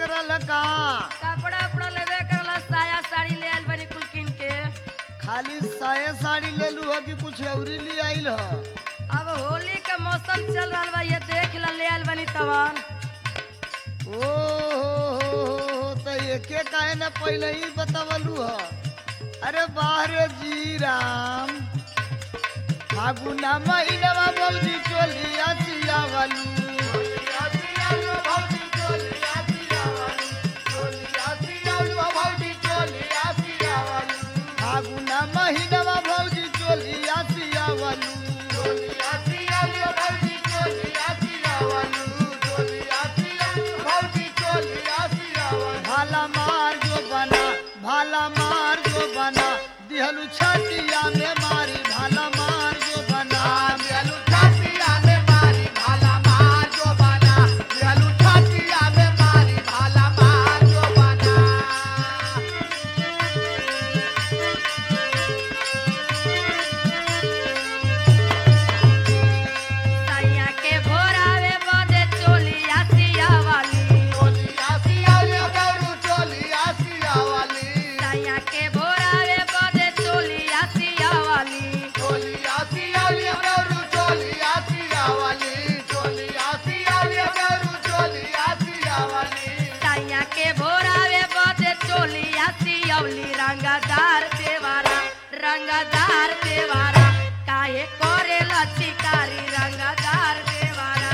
रहल का कपड़ा उपड़ा लेवे करला साया साड़ी ले आइल बनी कुल किन के खाली साये साड़ी ले लू हो कि कुछ औरी ले आइल ह अब होली के मौसम चल रहा बा ये देख ला ले आइल बनी तवन ओ हो हो हो तो एके काहे न पहले ही बतावलू ह अरे बाहरे जी राम फागुना महीनवा बौजी चोलिया सियावलू फागुना महीनवा भौजी चोलिया सियावलू भाला मार जो बना भाला मार जो बना दिहलू छतिया में मारी भाला मार जो बना सैया के भोरावे बदे चोलिया सिया वाली सैया के भोरावे बदे चोलिया सिया वाली सैया के भोरावे बदे चोलिया सियौली रंगदार देवारा रंगदार देवारा काहे करे लचिकारी रंगदार देवारा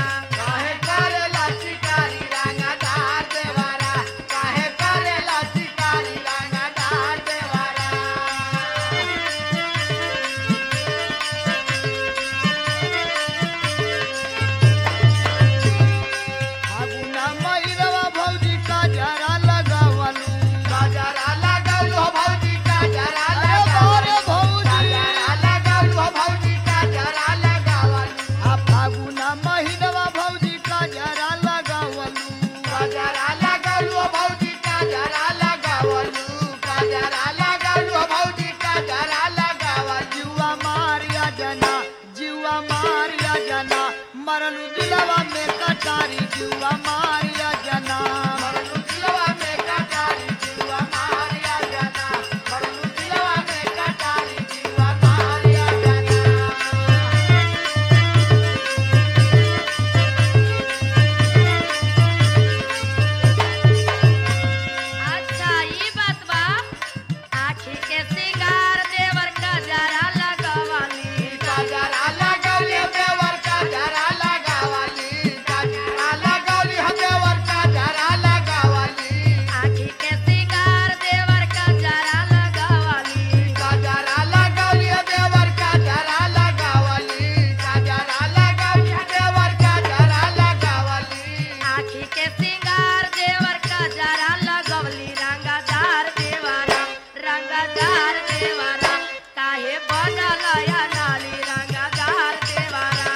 फागुना महीनवा भौजी का जरा लगावलू अरे बारे भौजी आ फागुना महीनवा भौजी का जरा लगावलू जीवा मारिया जना जीवा मारिया जना मरलू दिलवा में कटारी जीवा मारिया जना अच्छा ई बात बा आखी के सिंगार देवर का जरा लगवाली आखी के सिंगार देवर का जरा लगवाली आखी के सिंगार देवर का जरा लगवली रंगदार देवारा रंगदार देवारा काहे बनल या नाली रंगदार देवारा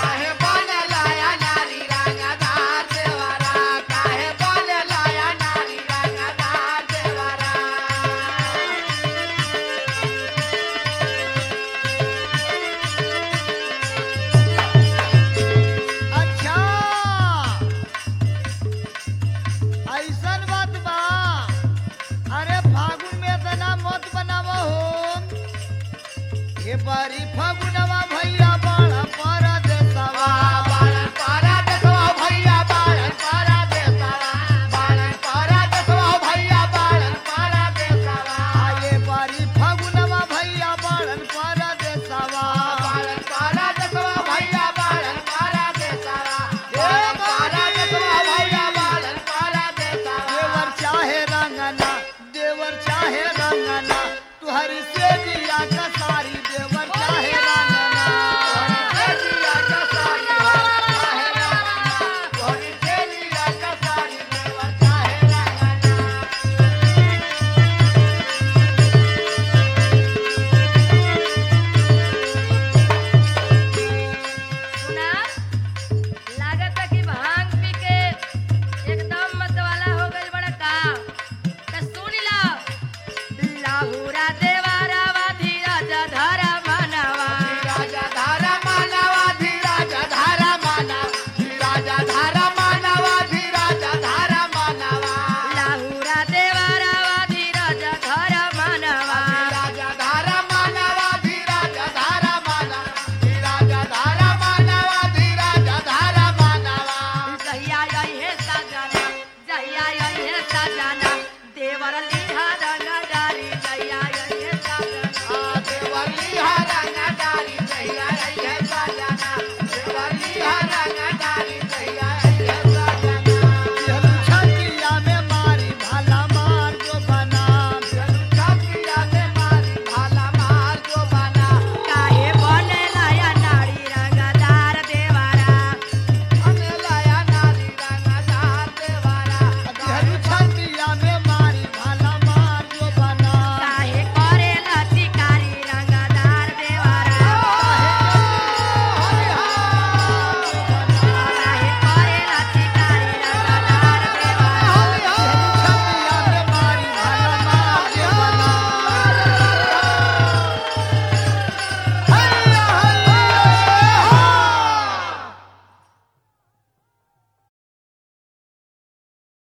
अच्छा ऐसन बात बा अरे फागुन में इतना मत बनाव हो ये बारी फागुनवा